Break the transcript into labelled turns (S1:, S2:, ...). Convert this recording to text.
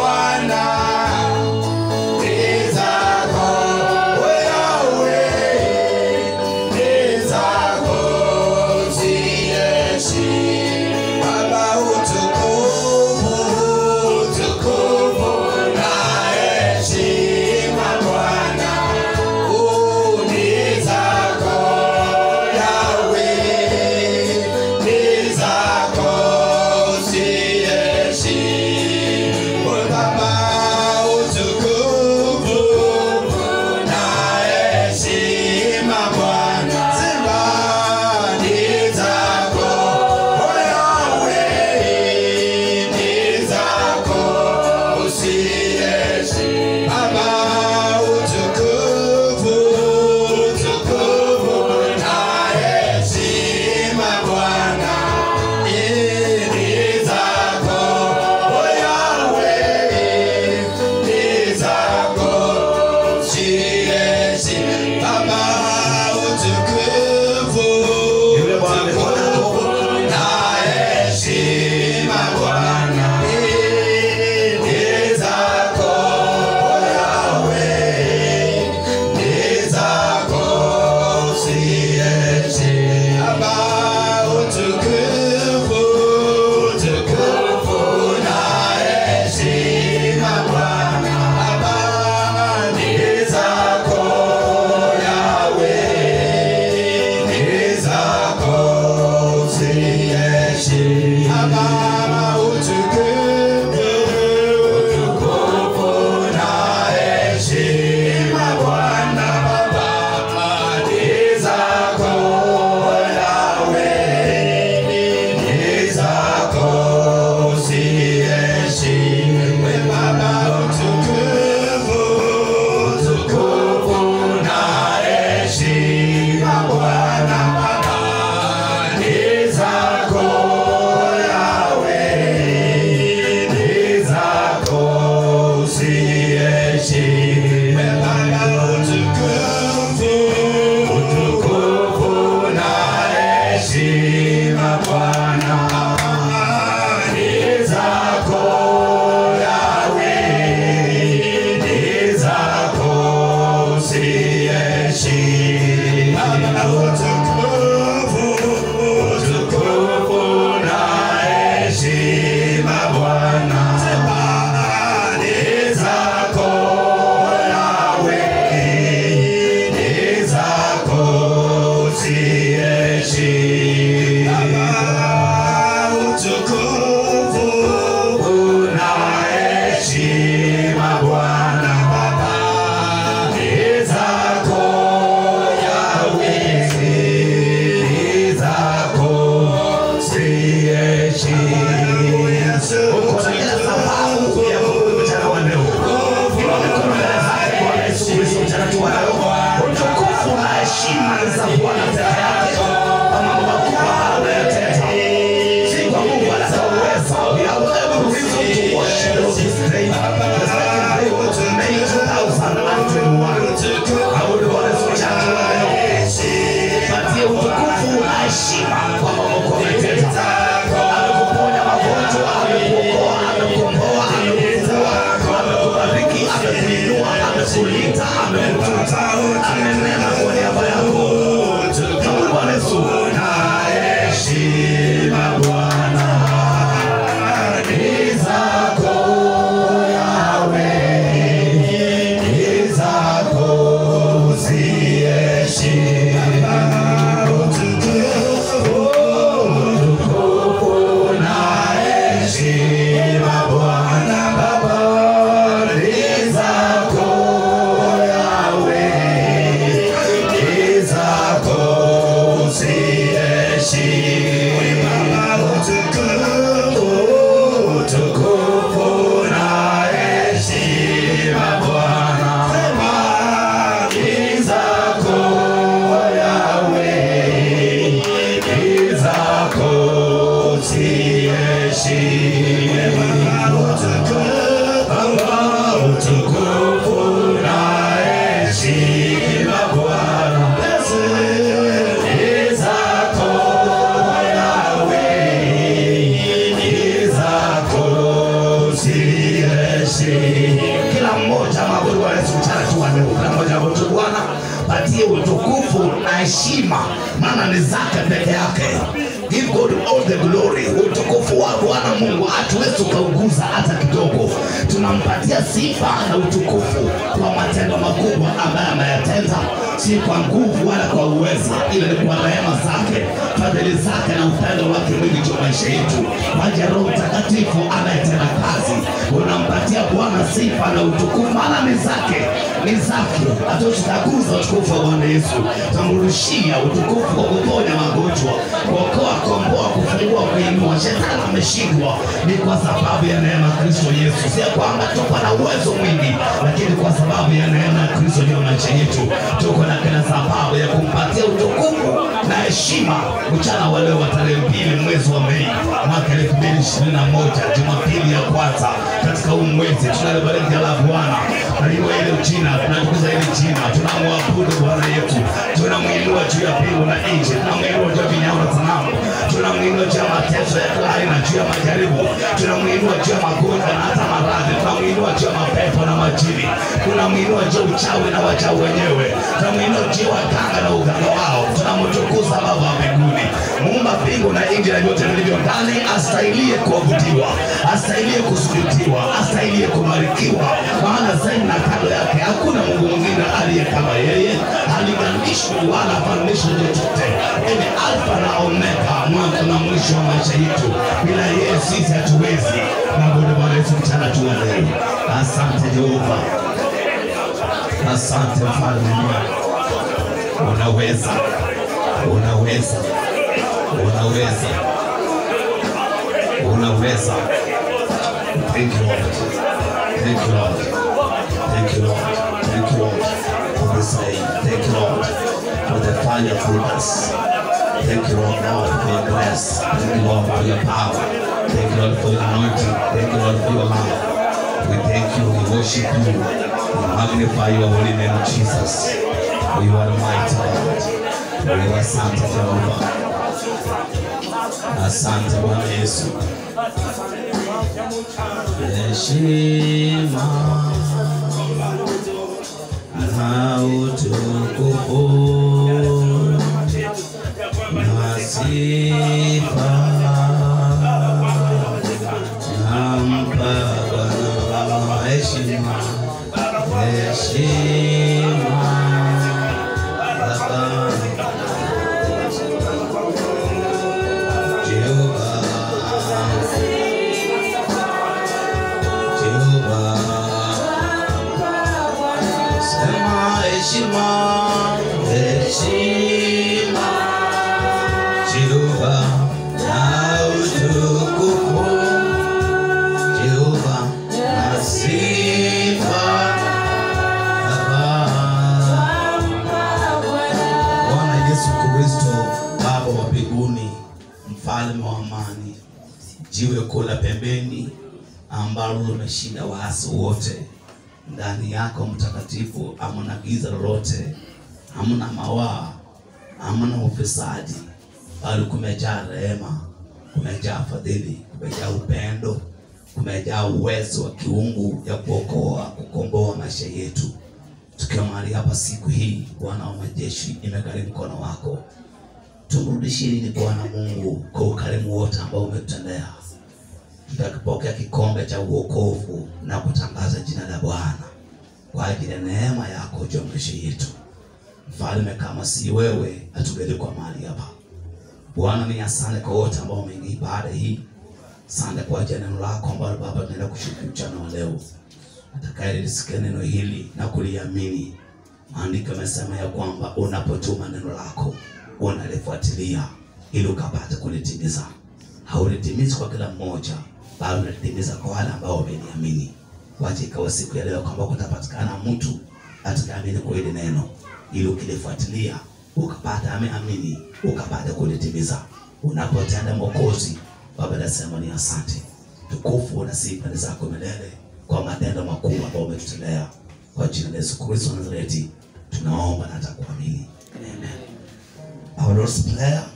S1: Bwana ni zako, we Yahweh, ni zako zieshi. Baba utukufu, utukufu na heshima Bwana, u ni zako Yahweh, ni zako zieshi. Baba
S2: heshima. Kila mmoja maabudu Bwana Yesu mchana tu wa leo, kila mmoja maabudu Bwana, patie utukufu na heshima, maana ni zake peke yake. Give God all the glory. Utukufu wa Bwana Mungu hatuwezi ukauguza hata kidogo. Tunampatia sifa na utukufu kwa matendo makubwa ambaye ameyatenda, si kwa nguvu wala kwa uwezo, ila ni kwa rehema zake, fadhili zake na upendo wake mwingi juu ya maisha yetu. Maji Roho Mtakatifu anayetenda kazi, unampatia Bwana sifa na utukufu, maana ni zake, ni zake. Hatutaguza utukufu wa Bwana Yesu, tamrushia utukufu kwa kuponya magonjwa, kuokoa, komboa, kufungua, kuinua. Shetani ameshindwa, ni kwa sababu ya neema ya Kristo Yesu, si ya kwamba tuko na uwezo mwingi, lakini kwa sababu ya neema ya Kristo juu ya maisha yetu, tuko na kila sababu ya kumpatia utukufu na heshima mchana wa leo wa tarehe mbili mwezi wa Mei mwaka elfu mbili ishirini na moja Jumapili ya kwanza katika huu mwezi tunalibariki jina la Bwana aliwa ile jina, tunatukuza ile jina, tunamwabudu Bwana yetu, tunamwinua juu ya mbingu na nchi, tunamwinua juu ya vinyago na sanamu, tunamwinua juu ya mateso ya kila aina, juu ya majaribu, tunamwinua juu ya magonjwa na hata maradhi, tunamwinua juu ya mapepo na majini, tunamwinua juu ya uchawi na wachawi wenyewe, tunamwinua juu ya waganga na uganga wao, tunamtukuza Baba wa mbinguni, muumba mbingu na nchi na vyote vilivyo ndani, astahiliye kuabudiwa, astahiliye kusujudiwa, astahiliye kubarikiwa, maana zaidi na kando yake hakuna Mungu mwingine aliye kama yeye, halinganishwi wala hafananishwi chochote. Yeye ni Alfa na Omega, mwanzo na mwisho wa maisha yetu. Bila yeye sisi hatuwezi. Mabudu Bwana Yesu mchana tu wa leo. Asante Jehova, asante mfalme mwema, unaweza, unaweza, unaweza, unaweza. Thank you Lord. Thank you Lord. Thank you Lord. Thank you Lord for this day. Thank you Lord for the fire through us. Thank you Lord Lord for your grace. Thank you Lord for your power. Thank you Lord for your anointing. Thank you Lord for your love. We thank you. We worship you. We magnify your holy name Jesus. For you are the mighty God. For you are Santa Jehovah. Asante Bwana Yesu. Heshima na utukufu na sifa nampa Bwana heshima, heshima Baba Jehova Jehova Sema heshima, heshima, Jehova na utukufu, Jehova na sifa, Baba. Bwana Yesu Kristo, Baba wa mbinguni, mfalme wa amani, jiwe kuu la pembeni ambalo limeshinda waasi wote ndani yako mtakatifu, hamna giza lolote, hamna mawaa, hamna ufisadi, bali kumejaa rehema, kumejaa fadhili, kumejaa upendo, kumejaa uwezo wa kiungu ya kuokoa, kukomboa maisha yetu. Tukiwa mahali hapa siku hii, Bwana wa majeshi, imegharimu mkono wako, tumrudishie nini Bwana Mungu kwa ukarimu wote ambao umetutendea tutakipokea kikombe cha uokovu na kutangaza jina la Bwana kwa ajili ya neema yako juu ya maisha yetu. Mfalme, kama si wewe hatugelikuwa mahali hapa. Bwana, ni asante kwa wote ambao wameingia ibada hii. Asante kwa ajili ya neno lako ambalo Baba tunaenda kushiriki mchana wa leo. Atakayelisikia neno hili na kuliamini, maandiko yamesema ya kwamba unapotuma neno lako unalifuatilia ili ukapate kulitimiza haulitimizi kwa kila mmoja, bali unalitimiza kwa wale ambao wameniamini. Wacha ikawa siku ya leo kwamba kutapatikana mtu atakayeamini kwa hili neno, ili ukilifuatilia ukapata ameamini, ukapata kulitimiza. Unapotenda Mwokozi, Baba nasema ni asante. Tukufu na sifa ni zako milele kwa matendo makuu ambayo umetutendea. Kwa jina la Yesu Kristo wa Nazareti tunaomba na hata kuamini, amen. Our Lord's Prayer